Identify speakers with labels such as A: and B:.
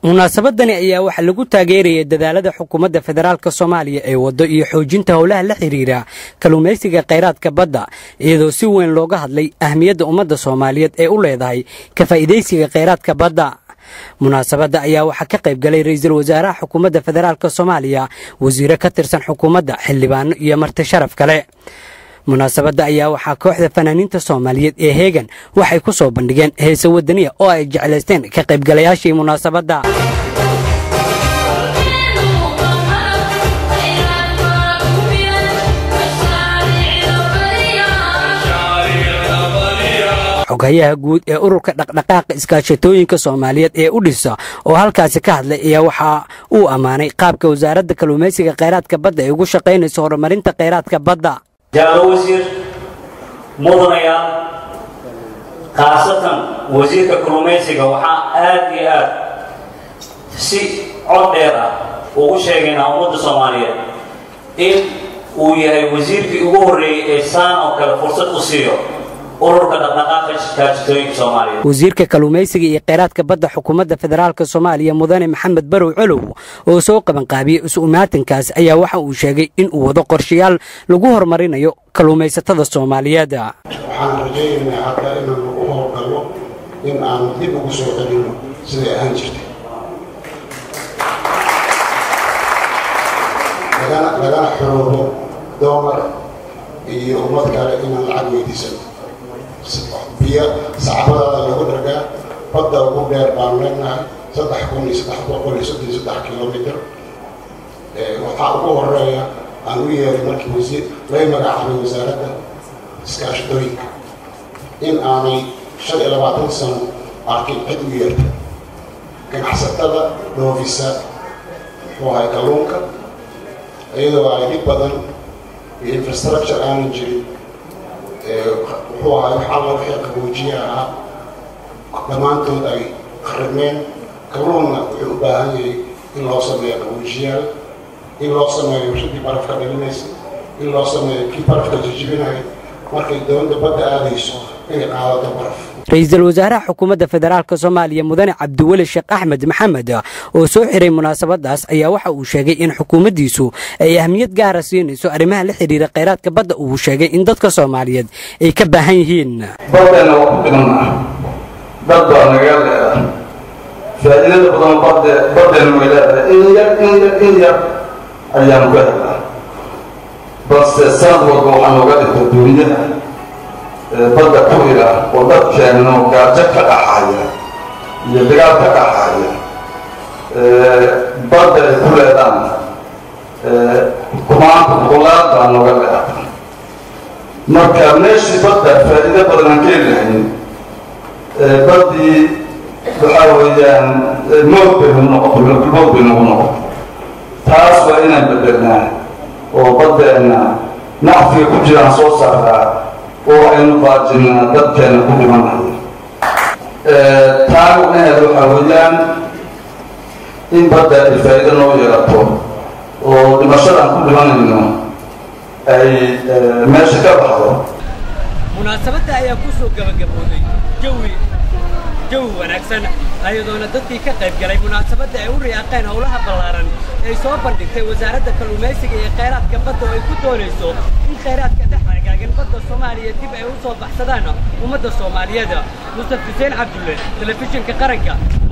A: munaasabadani ayaa waxaa lagu taageerayay dadaalada xukuumadda federaalk soomaaliya ee waddo iyo xoojinta howlaha la xidhiira kalluumaysiga khayraadka badda iyadoo si weyn looga hadlay ahmiyadda ummadda soomaaliyeed ee u leedahay ka faa'iidaysiga khayraadka badda munaasabadda ayaa waxaa ka qayb galay ra'iisul wasaaraha xukuumadda federaalk soomaaliya wasiire ka tirsan xukuumadda xildhibaano iyo marti sharaf kale munaasabadda ayaa waxaa kooxda fanaaniinta soomaaliyeed ee heegan waxay ku soo bandhigeen heese wadaniya oo ay jeclaysteen ka qaybgalayaashii munaasabadda xoghayaha guud ee ururka dhaqdhaqaaqa iskaashatooyinka soomaaliyeed ee u dhisa oo halkaasi ka hadlay ayaa waxa uu ammaanay qaabka wasaaradda kalluumaysiga khayraadka badda ay ugu shaqaynayso horumarinta khayraadka badda
B: jaalo wasiir mudanayaal khaasatan wasiirka kalluumaysiga waxaa aad iyo aad si cod dheer ah ugu sheegaynaa ummadda soomaaliyeed in uu yahay wasiirkii ugu horreeyey ee saan oo kale fursad u siiyo ururka dhaqdhaqaaqa iskaashatooyinka soomaaliyeed
A: wasiirka kalluumaysiga iyo kheyraadka badda xukuumadda federaalk soomaaliya mudane maxamed barow colow oo soo qabanqaabiyey isu-imaatinkaas ayaa waxa uu sheegay in uu wado qorshayaal lagu horumarinayo kalluumaysatada soomaaliyeed
C: waxaan rajaynaynaa hadda inaanu u howlgalno in aanu dib ugu soo celinno siday ahaan jirtay lagana xoroobo doomar iyo ummad kale inaan lacag weydiisano biyo sacbadaada lagu dhargaa badda ugu dheer baanu leenahay saddex kun iyo saddex boqol iyo soddon iyo saddex kilomitr waxaa ugu horeeya aan u yeeray markii wasiir lay magacaabay wasaaradda iskaashatooyinka in aanay shan iyo labaatan sano arkin cid u yeerta ganacsatada dhoofisa muxuu ahay kalluunka iyadoo ay dhib badan iyo infrastructure aanan jirin muxuu ahay wax alla wixii qaboojiye ahaa dhammaantood ay kharibmeen kalluunna wuxuu u baahan yahay in loo sameeyo qaboojiyaal in loo sameeyo warshadii barafka dhalinaysa in loo sameeyo kii barafka jijibinaya markay doonda badda aadayso inay qaadato baraf
A: ra-iisul wasaaraha xukuumadda federaalk soomaaliya mudane cabdiweli sheekh axmed maxamed oo soo xiray munaasabadaas ayaa waxa uu sheegay in xukuumaddiisu ay ahmiyad gaara siinayso arrimaha la xidhiira khayraadka badda uu sheegay in dadka soomaaliyeed ay ka baahan yihiin
D: baddeena waa ku dhimanaa dad baa naga leedahay faa'iidada badan badde baddeena way leedahay in yar in yar in yar ayaanu ka helnaa balse sanad walba waxaa nooga dhigta duuniyada badda ku ila oo dadkeenno gaajo ka dhaxaya iyo dagaal ka dhaxaya badda ay ku leedaan kumaanta boqolaad baa nooga leeata marka meeshii badda faa'iido badan aan ka heli lahayn baddii waxaa weeyaan mood bay nagu noqoto mood bay nagu noqoto taas waa inaan bedelnaa oo baddeenna nacfiga ku jiraan soo saaraa oo aynu baajinaa dadkeena ku dhimanayo taa macnaheed waxaa weeyaan in badda ay faa'iido noo yeelato oo dhimashadaan ku dhimanayno ay meesha ka baxdo
A: munaasabadda ayaa ku soo gabagabooday jawi jawi wanaagsan ayadoona dadkii ka qayb galay munaasabadda ay u riyaaqeen howlaha ballaaran ay soo bandhigtay wasaaradda kalluumaysiga iyo khayraadka badda oo ay ku doonayso in khayraadka dhex agaagan badda soomaaliya dib ay u soo baxsadaan ummadda soomaaliyeed mustaf xuseen cabdulle telefishinka qaranka